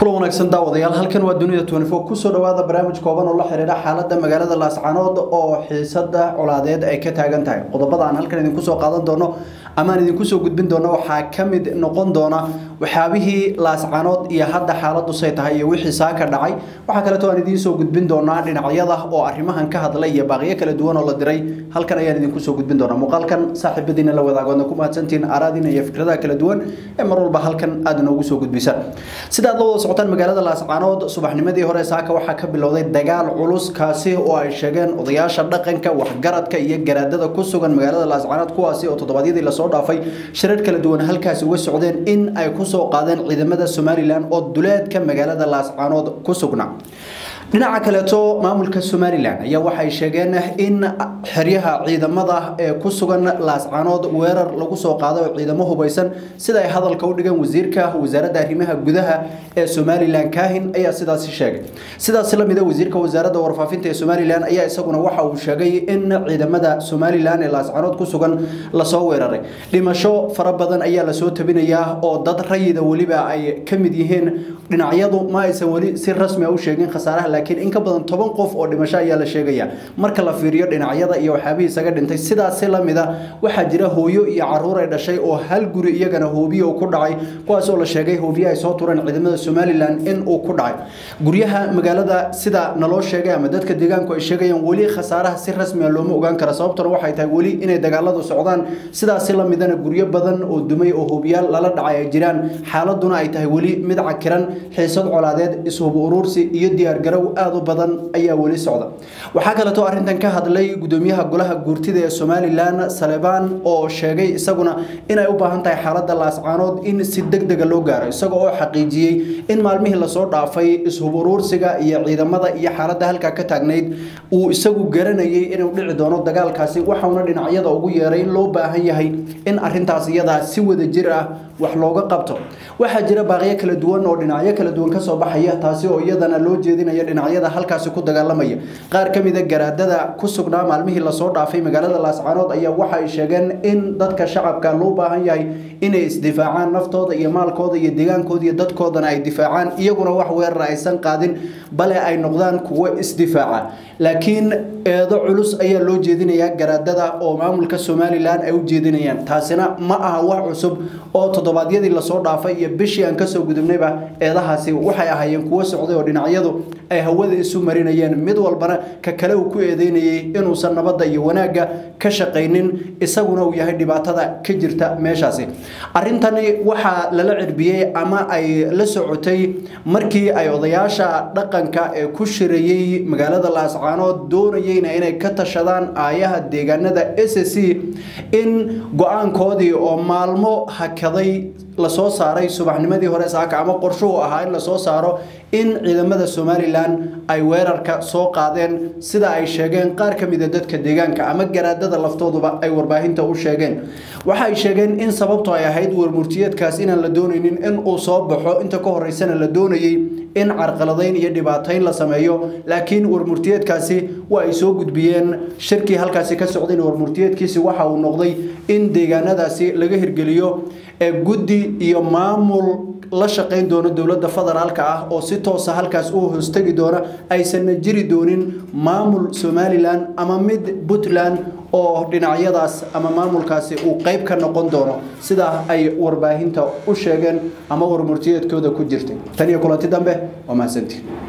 kulan wanaagsan daawadayaal halkan waa dunida twenty-four kusoo dhawaada barnaamij kooban oo la xiriira xaalada magaalada laascanood oo xiisada colaadeed ay ka taagan tahay qodobada aan halkan idinku soo qaadan doono ama aan idinku soo gudbin doono waxaa ka mid noqon doona waxyaabihii laascanood iyo hadda xaaladu say tahay iyo wixii saaka dhacay waxaa kaleeto aan idiin soo gudbin doonaa dhinacyada oo arrimahan ka hadlay iyo baaqiyo kala duwan oo la diray halkan ayaan idinku soo gudbin doonaa muuqaalkan saaxiibadiina la wadaagoodna ku mahadsantihiin araadiina iyo fikradaha kala duwan ee mar walba halkan aad inoogu soo gudbisaan sida aad la wada socotaan magaalada laascaanood subaxnimadii hore saaka waxaa ka bilowday dagaal culus kaasi oo ay sheegeen odayaasha dhaqanka waxgaradka iyo garaadada ku sugan magaalada laascaanood kuwaasi oo toddobaadyadii lasoo dhaafay shirar kala duwan halkaasi uga socdeen in ay kusoo qaadeen ciidamada somalilan oo duleedka magaalada laascaanood ku sugnaa dhinaca kaleeto maamulka somalilan ayaa waxay sheegeen in xeryaha ciidamada ee ku sugan laascaanood weerar lagu soo qaaday oo ciidamo hubaysan sida ay hadalka u dhigeen wasiirka wasaaradda arrimaha gudaha ee somalilan kaahin ayaa sidaasi sheegay sidaas la mida wasiirka wasaaradda warfaafinta ee somalilan ayaa isaguna waxa uu sheegay in ciidamada somalilan ee laascaanood ku sugan lasoo weeraray dhimasho fara badan ayaa lasoo tabinayaa oo dad rayida weliba ay ka mid yihiin dhinacyadu ma aysan weli si rasmi a u sheegin khasaaraha laakiin in ka badan toban qof oo dhimasho ayaa la sheegaya marka la fiiriyo dhinacyada iyo waxyaabihii isaga dhintay sidaasi la mida waxaa jira hooyo iyo caruur ay dhashay oo hal guri iyagana hoobiye uu ku dhacay kuwaas oo la sheegay hoobiye ay soo tureen ciidamada somalilan in uu ku dhacay guryaha magaalada sida naloo sheegay ama dadka deegaanku ay sheegayaan weli khasaaraha si rasmi a looma ogaan kara sababtuna waxay tahay weli inay dagaaladu socdaan sidaasi la midana guryo badan oo dumay oo hoobiyaal lala dhacay ay jiraan xaaladuna ay tahay weli mid cakiran xiisad colaadeed ishub uruursi iyo diyaargarow aada u badan ayaa weli socda waxaa kaleeto arrintan ka hadlay gudoomiyaha golaha guurtida ee somalilan salebaan oo sheegay isaguna inay u baahan tahay xaalada laascaanood in si deg dega loo gaaro isaga oo xaqiijiyey in maalmihii lasoo dhaafay ishub uruursiga iyo ciidamada iyo xaalada halkaa ka taagnayd uu isagu garanayay inuu dhici doono dagaalkaasi waxauna dhinacyada ugu yeeray in loo baahan yahay in arintaas iyadaa si wada jir ah wax looga qabto waxaa jira baaqyo kala duwan oo dhinacyo kala duwan kasoo baxaya taasi oo iyadana loo jeedinaya dhinacyada halkaasi ku dagaalamaya qaar ka mida garaadada ku sugnaa maalmihii lasoo dhaafay magaalada laascaanood ayaa waxa ay sheegeen in dadka shacabka loo baahan yahay inay isdifaacaan naftooda iyo maalkooda iyo deegaankooda iyo dadkoodana ay difaacaan iyaguna wax weerara aysan qaadin bale ay noqdaan kuwo isdifaaca laakiin eedo culus ayaa loo jeedinayaa garaadada oo maamulka somalilan ay u jeedinayaan taasina ma aha wax cusub oo toddobaadyadii lasoo dhaafay iyo bishii aan kasoo gudubnayba eedahaasi waxay ahaayeen kuwo socday oo dhinacyadu ay hawada isu marinayeen mid walbana ka kale uu ku eedeynayay inuusan nabadda iyo wanaagga ka shaqaynin isaguna uu yahay dhibaatada ka jirta meeshaasi arrintani waxaa lala cirbiyey ama ay la socotay markii ay odayaasha dhaqanka ee ku shirayey magaalada laascaanood doonayeyna inay ka tashadaan aayaha deegaanada s c in go-aankoodii oo maalmo hakaday lasoo saaray subaxnimadii hore saaka ama qorshuhu ahaa in lasoo saaro in ciidamada somalilan ay weerarka soo qaadeen sida ay sheegeen qaar ka mida dadka deegaanka ama garaadada laftooduba ay warbaahinta u sheegeen waxay sheegeen in sababtu ay ahayd warmurtiyeedkaas inaan la doonaynin in uu soo baxo inta ka horeysana la doonayey in carqaladayn iyo dhibaatayn la sameeyo laakiin warmurtiyeedkaasi waa ay soo gudbiyeen shirkii halkaasi ka socdayn warmurtiyeedkiisi waxa uu noqday in deegaanadaasi laga hirgeliyo ee guddi iyo maamul la shaqayn doono dowladda federaalka ah oo si toosa halkaas u hoostegi doona aysanna jiri doonin maamul somalilan ama mid puntland oo dhinacyadaas ama maamulkaasi uu qayb ka noqon doono sidaa ay warbaahinta u sheegeen ama warmurtiyeedkooda ku jirtay tan iyo kulanti dambe waa mahadsantiin